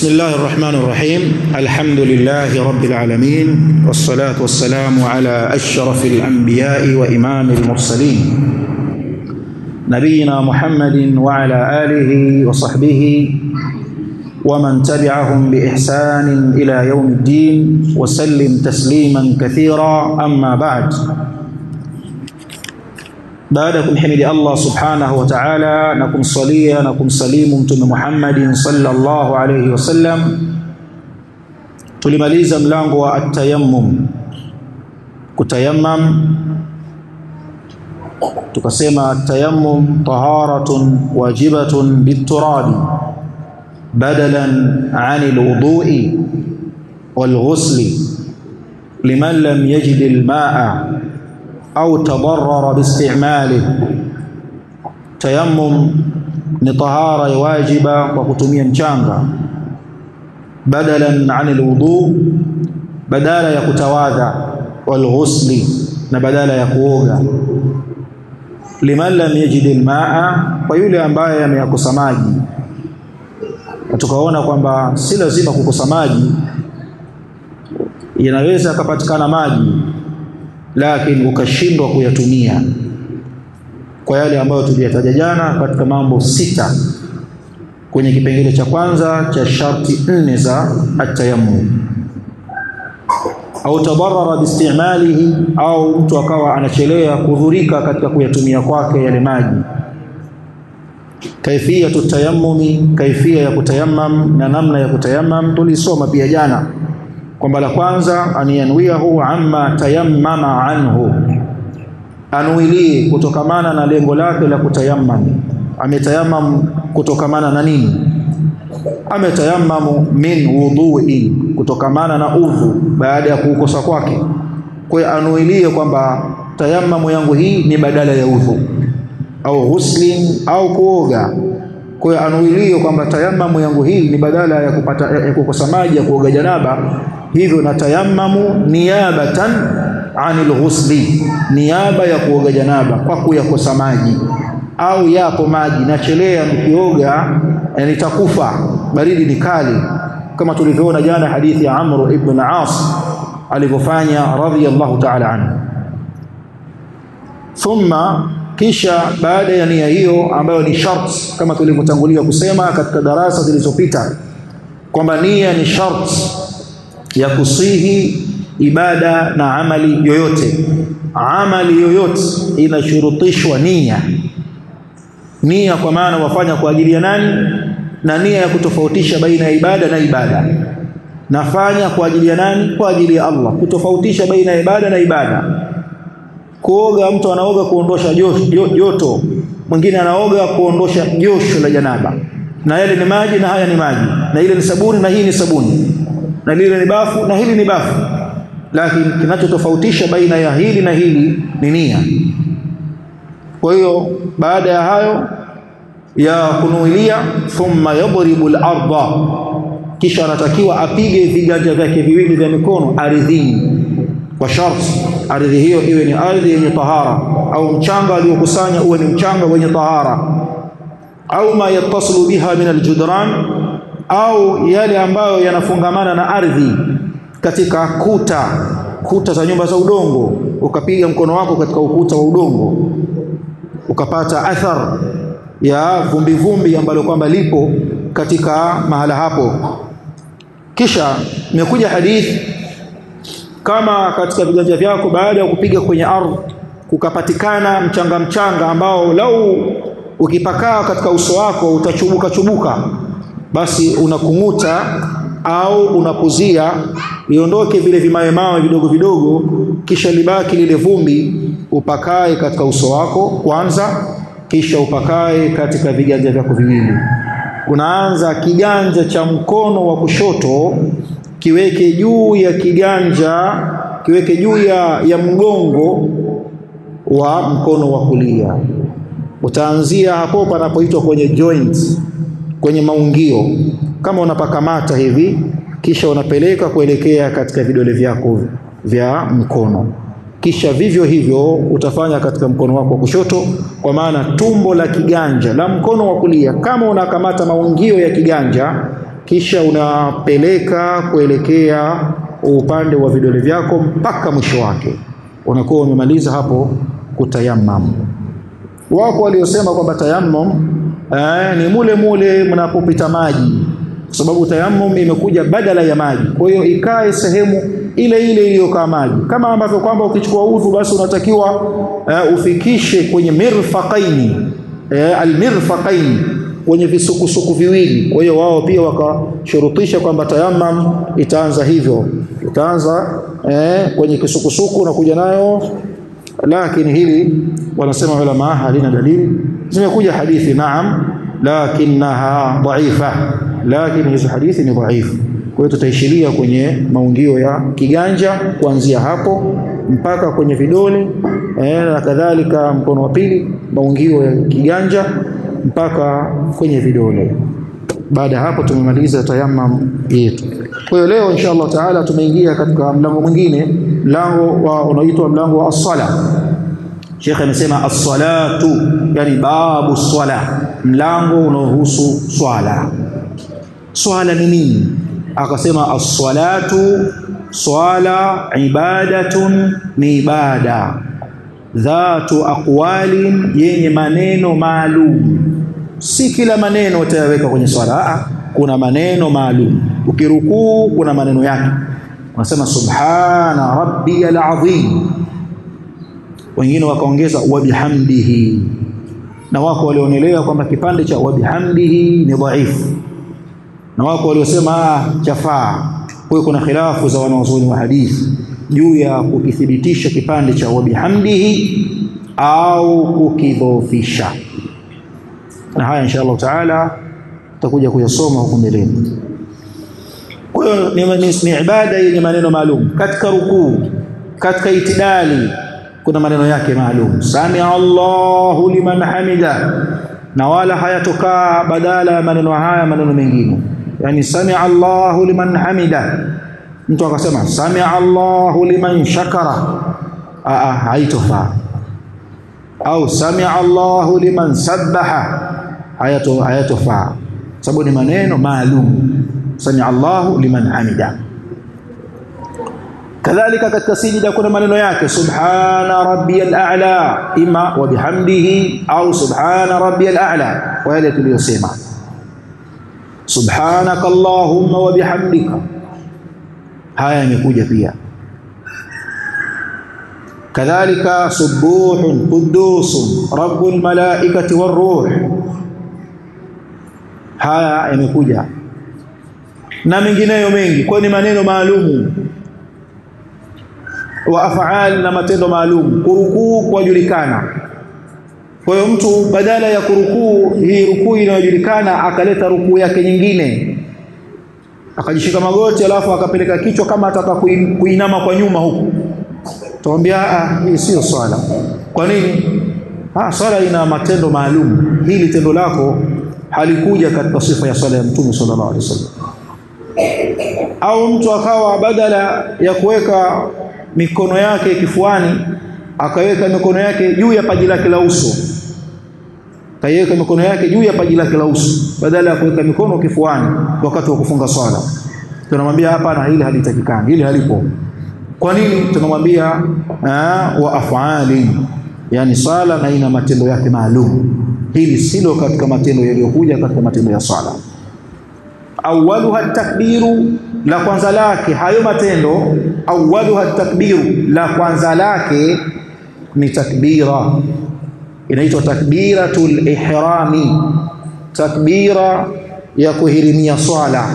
بسم الله الرحمن الرحيم الحمد لله رب العالمين والصلاة والسلام على أشرف الأنبياء وإمام المرسلين نبينا محمد وعلى آله وصحبه ومن تبعهم بإحسان إلى يوم الدين وسلم تسليما كثيرا أما بعد baada ya kumhimidi Allah subhanahu wa ta'ala na kumsalia na kumsalimu mtume Muhammadin sallallahu alayhi wasallam tulimaliza mlango wa at-tayammum kutayammam tukasema at-tayammum taharatun wajibatun bit-turabi badalan 'ani al-wudu'i wal-ghusli liman lam yajid al-ma'a au tadarrara biistimali. Tayammum ni tahara ya wajiba kwa kutumia mchanga, badalan an alwudu, badala ya kutawadha, walghusli, na badala ya kuoga. Liman lam yajid almaa, kwa yule ambaye ameyakosa maji. Na tukaona kwamba si lazima kukosa maji, yanaweza akapatikana maji lakini ukashindwa kuyatumia kwa yale ambayo tuliyataja jana katika mambo sita kwenye kipengele cha kwanza cha sharti nne za atayammum au tabarara biistimalihi au mtu akawa anachelea kudhurika katika kuyatumia kwake yale maji kaifiyatu tayammumi kaifia ya kutayammam na namna ya kutayammam tulisoma pia jana kwamba la kwanza aniyanwiyahu amma tayammama anhu, anuilie kutokamana na lengo lake la kutayammam. Ametayamam kutokamana na nini? Ametayammamu min wudhuin, kutokamana na udhu baada ya kuukosa kwake. Kwa hiyo anuilie kwamba tayammamu yangu hii ni badala ya udhu au ghuslin au kuoga. Kwa hiyo anuilie kwamba tayammamu yangu hii ni badala ya kupata ya kukosa maji ya kuoga janaba hivyo na tayammamu niyabatan anil ghusli, niaba ya kuoga janaba kwa kuyakosa maji, au yapo maji nachelea nikioga nitakufa, baridi ni kali, kama tulivyoona jana hadithi ya Amr ibn As alivyofanya radhiyallahu ta'ala anhu. Thumma, kisha baada ya nia hiyo ambayo ni shart, kama tulivyotangulia kusema katika darasa zilizopita kwamba nia ni shart ya kusihi ibada na amali yoyote. Amali yoyote inashurutishwa nia. Nia kwa maana wafanya kwa ajili ya nani, na nia ya kutofautisha baina ya ibada na ibada. Nafanya kwa ajili ya nani? Kwa ajili ya Allah, kutofautisha baina ya ibada na ibada. Kuoga, mtu anaoga kuondosha joto, mwingine anaoga kuondosha josho la janaba, na yale ni maji na haya ni maji, na ile ni sabuni na hii ni sabuni na lile ni bafu na hili ni bafu, lakini kinachotofautisha baina ya hili na hili ni nia. Kwa hiyo baada ya hayo ya kunuilia, thumma yadribu al-ardha, kisha anatakiwa apige viganja vyake viwili vya mikono ardhini, kwa sharti ardhi hiyo iwe ni ardhi yenye tahara, au mchanga aliokusanya uwe ni mchanga wenye tahara, au ma yattasilu biha min aljudran au yale ambayo yanafungamana na ardhi katika kuta kuta za nyumba za udongo, ukapiga mkono wako katika ukuta wa udongo ukapata athar ya vumbi vumbi ambalo kwamba lipo katika mahala hapo. Kisha imekuja hadithi kama katika viganja vyako baada ya kupiga kwenye ardhi kukapatikana mchanga mchanga ambao lau ukipakaa katika uso wako utachubuka chubuka basi unakung'uta au unapuzia liondoke vile vimawe mawe vidogo vidogo, kisha libaki lile vumbi, upakae katika uso wako kwanza, kisha upakae katika viganja vyako viwili. Unaanza kiganja cha mkono wa kushoto, kiweke juu ya kiganja, kiweke juu ya, ya mgongo wa mkono wa kulia. Utaanzia hapo panapoitwa kwenye joint kwenye maungio kama unapakamata hivi, kisha unapeleka kuelekea katika vidole vyako vya mkono, kisha vivyo hivyo utafanya katika mkono wako wa kushoto, kwa maana tumbo la kiganja la mkono wa kulia, kama unakamata maungio ya kiganja kisha unapeleka kuelekea upande wa vidole vyako mpaka mwisho wake, unakuwa umemaliza hapo kutayammam. Wako waliosema kwamba tayammum eh, ni mule mule mnapopita maji, kwa sababu tayammum imekuja badala ya maji, kwa hiyo ikae sehemu ile ile iliyokaa maji, kama ambavyo kwamba ukichukua udhu basi unatakiwa uh, ufikishe kwenye mirfaqaini uh, almirfaqaini kwenye visukusuku viwili. Kwa hiyo wao pia wakashurutisha kwamba tayammum itaanza hivyo, itaanza eh, kwenye kisukusuku na kuja nayo, lakini hili wanasema ulama halina dalili. Zimekuja hadithi naam, lakinaha dhaifa, lakini hizo hadithi ni dhaifu. Kwa hiyo tutaishiria kwenye maungio ya kiganja kuanzia hapo mpaka kwenye vidole eh, na kadhalika mkono wa pili maungio ya kiganja mpaka kwenye vidole. Baada ya hapo tumemaliza tayammum yetu. Kwa hiyo leo insha Allah taala tumeingia katika mlango mwingine, mlango wa unaoitwa mlango wa as-sala. Sheikh amesema as-salatu, yani babu swala, mlango unaohusu swala. Swala ni nini? Akasema as-salatu, swala ibadatun, ni ibada dhatu aqwalin, yenye maneno maalum. Si kila maneno utayaweka kwenye swala. Aa, kuna maneno maalum. Ukirukuu kuna maneno yake, unasema subhana rabbiyal azim. Wengine wakaongeza wa bihamdihi, na wako walionelea kwamba kipande cha wa bihamdihi ni dhaifu, na wako waliosema chafaa. Kwa hiyo kuna khilafu za wanawazuoni wa hadithi juu ya kukithibitisha kipande cha wa bihamdihi au kukidhoofisha, na haya insha Allah taala tutakuja kuyasoma huko mbeleni. Kwa hiyo ni, ni, ni ibada yenye maneno maalum. Katika rukuu, katika itidali kuna maneno yake maalum, samia Allahu liman hamida, na wala hayatokaa badala ya maneno haya maneno mengine, yani samia Allahu liman hamida mtu akasema samia Allahu liman shakara, aa, haitofaa. Au samia Allahu liman sabbaha, hayato hayatofaa, sababu ni maneno maalum. Samia Allahu liman hamida. Kadhalika katika sijida kuna maneno yake, subhana rabbiyal a'la, ima wa bihamdihi au subhana rabbiyal a'la, kwa yale tuliyosema, subhanaka allahumma wa bihamdika haya yamekuja pia. Kadhalika subuhun qudusun rabbul malaikati waruh, haya yamekuja na mengineyo mengi, kwa ni maneno maalumu wa afaal na matendo maalum. Kurukuu kwajulikana. Kwa hiyo mtu badala ya kurukuu hii rukuu inayojulikana akaleta rukuu yake nyingine akajishika magoti alafu akapeleka kichwa kama ataka kuinama kwa nyuma huku, tuambia ah, hii sio swala. Kwa nini? Ah, swala ina matendo maalum. Hili tendo lako halikuja katika sifa ya swala ya Mtume sallallahu alaihi wasallam. Au mtu akawa badala ya kuweka mikono yake kifuani akaweka mikono yake juu ya paji lake la uso, kaiweka mikono yake juu ya paji lake la uso badala ya kuweka mikono kifuani wakati wa kufunga swala. Tunamwambia hapana, hili halitakikani, hili halipo. Kwa nini? Tunamwambia wa afali, yani swala na ina matendo yake maalum. Hili silo katika matendo yaliyokuja katika matendo ya swala. Awaluha takbiru, la kwanza lake hayo matendo. Awaluha takbiru, la kwanza lake ni takbira inaitwa takbiratul ihrami, takbira ya kuhirimia swala,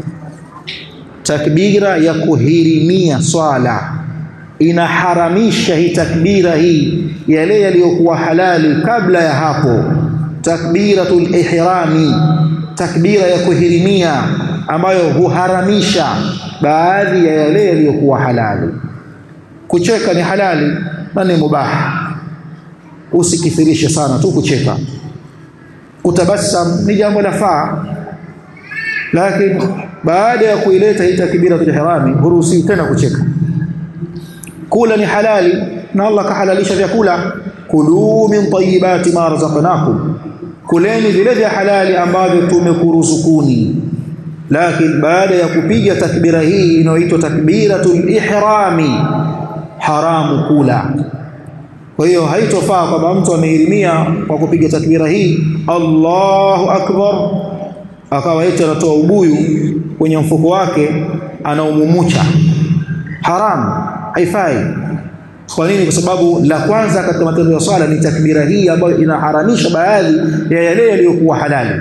takbira ya kuhirimia swala. Inaharamisha hii takbira hii yale yaliyokuwa halali kabla ya hapo. Takbiratul ihrami, takbira ya kuhirimia ambayo huharamisha baadhi ya yale yaliyokuwa halali. Kucheka ni halali na ni mubaha Usikithirishe sana tu kucheka. Kutabasam ni jambo la faa, lakini baada ya kuileta hii takbiratul ihrami huruhusiwi tena kucheka. Kula ni halali na Allah kahalalisha vyakula, kulu min tayyibati ma razaqnakum, kuleni vile vya halali ambavyo tumekuruzukuni. lakini baada ya kupiga takbira hii inayoitwa takbiratul ihrami haramu kula kwa hiyo haitofaa kwamba mtu amehirimia kwa kupiga takbira hii Allahu akbar akawa eti anatoa ubuyu kwenye mfuko wake anaumumucha haramu haifai kwa nini kwa sababu la kwanza katika matendo ya swala ni takbira hii ambayo inaharamisha baadhi ya yale yaliyokuwa halali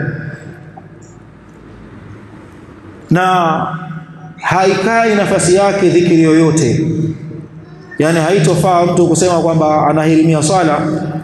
na haikai nafasi yake dhikri yoyote yani haitofaa mtu kusema kwamba anahirimia swala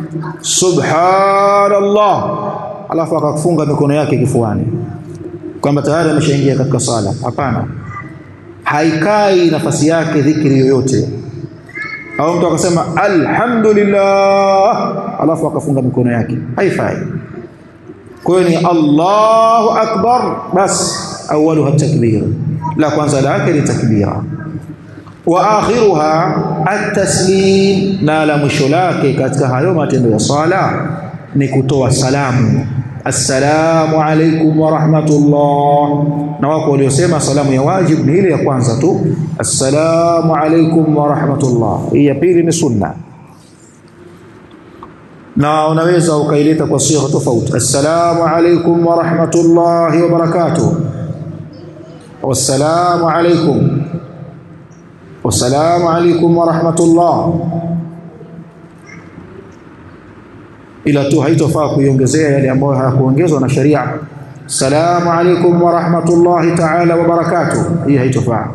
subhanallah alafu akafunga mikono yake kifuani kwamba tayari ameshaingia katika sala hapana haikai nafasi yake dhikri yoyote au mtu akasema alhamdulillah alafu akafunga mikono yake haifai kwa hiyo ni Allahu akbar bas awaluha takbir la kwanza lake ni takbira wa akhiruha at-taslim na la mwisho lake katika hayo matendo ya sala ni kutoa salamu assalamu alaikum wa rahmatullah na wako waliosema salamu ya wajib ni ile ya kwanza tu assalamu alaikum wa rahmatullah hii ya pili ni sunna na unaweza ukaileta kwa sigha tofauti assalamu alaikum wa rahmatullahi wa barakatuh wassalamu alaikum wassalamu alaikum wa rahmatullah ila tu haitofaa kuiongezea yale ambayo hayakuongezwa na sharia salamu alaikum wa rahmatullahi ta'ala wa barakatuh hii haitofaa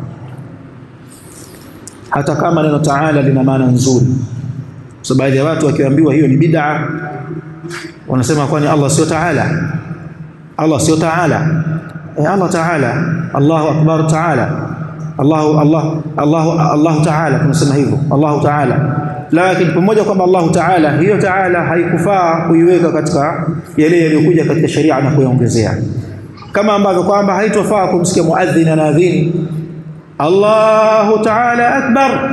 hata kama neno ta'ala lina maana nzuri so baadhi ya watu wakiambiwa hiyo ni bid'a wanasema kwani Allah sio ta'ala Allah sio ta'ala eh, Allah ta'ala Allahu akbar ta'ala Allahu Allah Allahu Allahu ta'ala tunasema hivyo Allahu ta'ala lakini pamoja kwamba Allahu Ta'ala hiyo Ta'ala haikufaa kuiweka katika yale yaliyokuja katika sharia na kuyaongezea kama ambavyo kwamba haitofaa kumsikia muadhin anaadhini Allahu Ta'ala akbar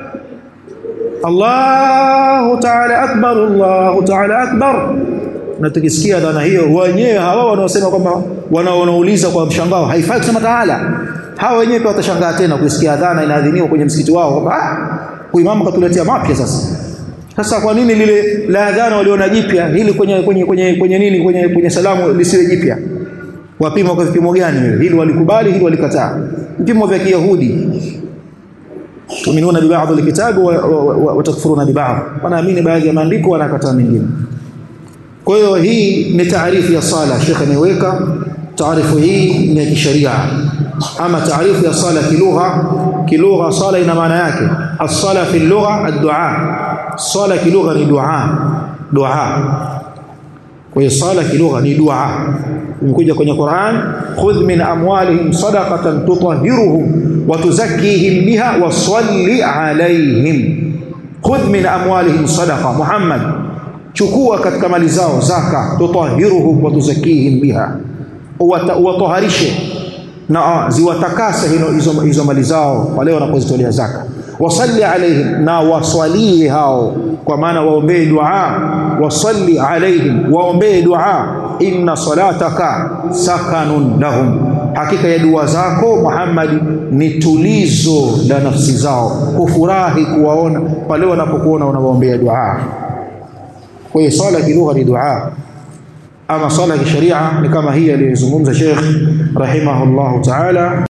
Allahu Ta'ala akbar Allahu Ta'ala akbar na tukisikia dhana hiyo wenyewe hawa wanaosema kwamba wanaouliza kwa mshangao haifai kusema Ta'ala hawa wenyewe watashangaa tena kusikia dhana inaadhiniwa kwenye msikiti wao kwamba ah huyu mama katuletea mapya sasa sasa kwa nini lile la adhana waliona jipya hili kwenye kwenye kwenye kwenye nini kwenye kwenye salamu lisiwe jipya wapima kwa vipimo gani wewe hili walikubali hili walikataa vipimo vya kiyahudi tuminuna bi ba'd alkitab wa takfuruna bi ba'd wanaamini baadhi ya maandiko wanakataa mengine kwa hiyo hii ni taarifu ya sala shekhe ameweka taarifu hii ni ya kisheria ama taarifu ya sala kilugha kilugha sala ina maana yake as-sala fi lugha ad-du'a sala kilugha ni dua dua kwa hiyo sala kilugha ni dua imekuja kwenye Qur'an khudh min amwalihim sadaqatan tutahhiruhum wa tuzakkihim biha wa salli alayhim khudh min amwalihim sadaqa Muhammad chukua katika mali zao zaka tutahhiruhum wa tuzakkihim biha watoharishe na ziwatakase hizo hizo mali zao wale wanapozitolea zaka wasalli alaihim na waswalie hao kwa maana waombee dua wasalli alaihim waombee dua inna salataka sakanun lahum hakika ya dua zako Muhammad ni tulizo la nafsi zao kufurahi kuwaona pale wanapokuona unawaombea dua kwa hiyo swala kilugha ni dua ama swala ya kisheria ni kama hii aliyozungumza Sheikh rahimahullahu ta'ala